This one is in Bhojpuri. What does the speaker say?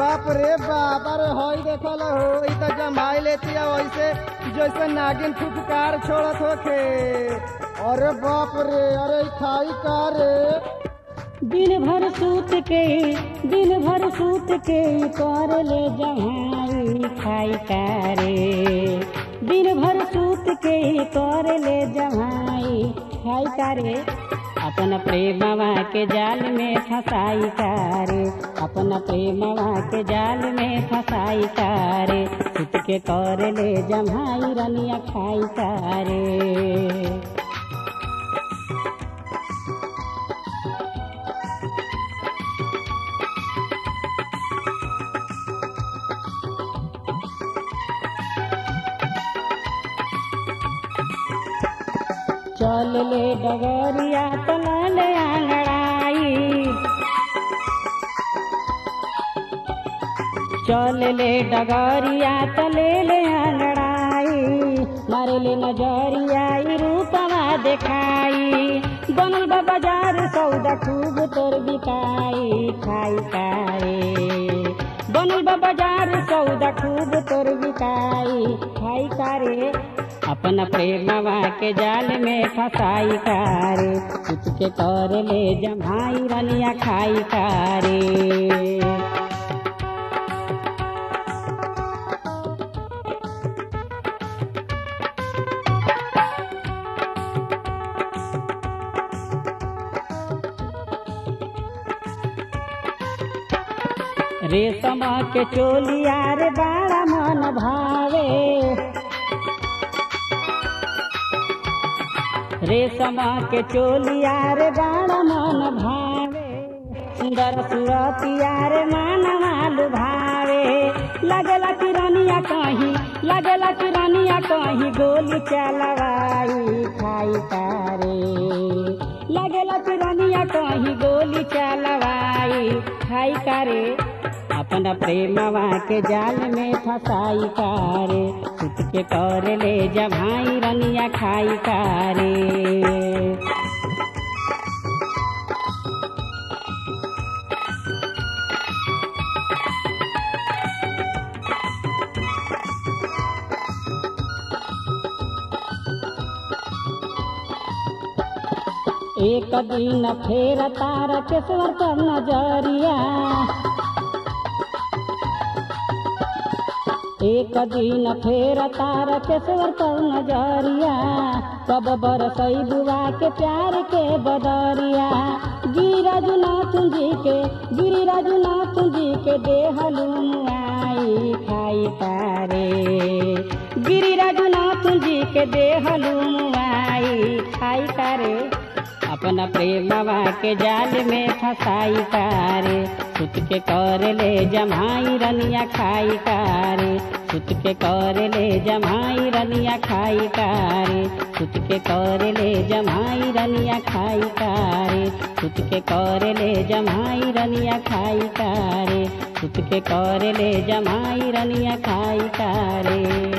बाप रे बाप अरे हई देखल हो ई त जमाई लेती है वैसे जैसे नागिन फुफकार छोड़त होखे अरे बाप रे अरे ई खाई का रे दिन भर सूत के दिन भर सूत के कर ले जमाई खाई कारे दिन भर सूत के कर ले जमाई खाई कारे अपन प्रेमवा के जाल में फसाई कारे अपन प्रेमवा के जाल में फसाई कारे सूत के कर ले जमाई रनिया खाई कारे चल ले डगरिया तलल आंगड़ाई चल ले डगरिया तले ले आंगड़ाई मारे ले नजरिया ई रूपवा देखाई बनल बा बाजार सौदा खूब तोर बिकाई खाई कारे बनल बा बाजार सौदा खूब तोर बिकाई खाई कारे अपन प्रेमवा के जाल में फसाई कारे कुछ के कर ले जमाई रनिया खाई कारे रेशम के चोलिया रे बड़ा मन भावे रेशम के चोलिया रे बड़ा मन भावे सुंदर सुरतिया रे मानवा लुभावे लगला किरनिया कहीं लगला किरनिया कहीं गोली चलवाई खाई तारे लगला किरनिया कहीं गोली चलवाई खाई करे अपना प्रेमवा के जाल में फसाई कारे सुत के कर ले जमाई रनिया खाई कारे एक दिन फेर तार केसवर कर नजरिया एक दिन फेर तार केसवर कर नजरिया कब बरसई बुआ के प्यार के बदरिया गिरिराज नाथ जी के गिरिराज नाथ जी के देहलू आई खाई तारे गिरिराज नाथ जी के देहलू आई खाई तारे अपना प्रेमवा के जाल में फसाई कारे सुत के कर ले जमाई रनिया खाई कारे सुत के कर ले जमाई रनिया खाई कारे सुत के कर ले जमाई रनिया खाई कारे सुत के कर ले जमाई रनिया खाई कारे सुत के कर ले जमाई रनिया खाई कारे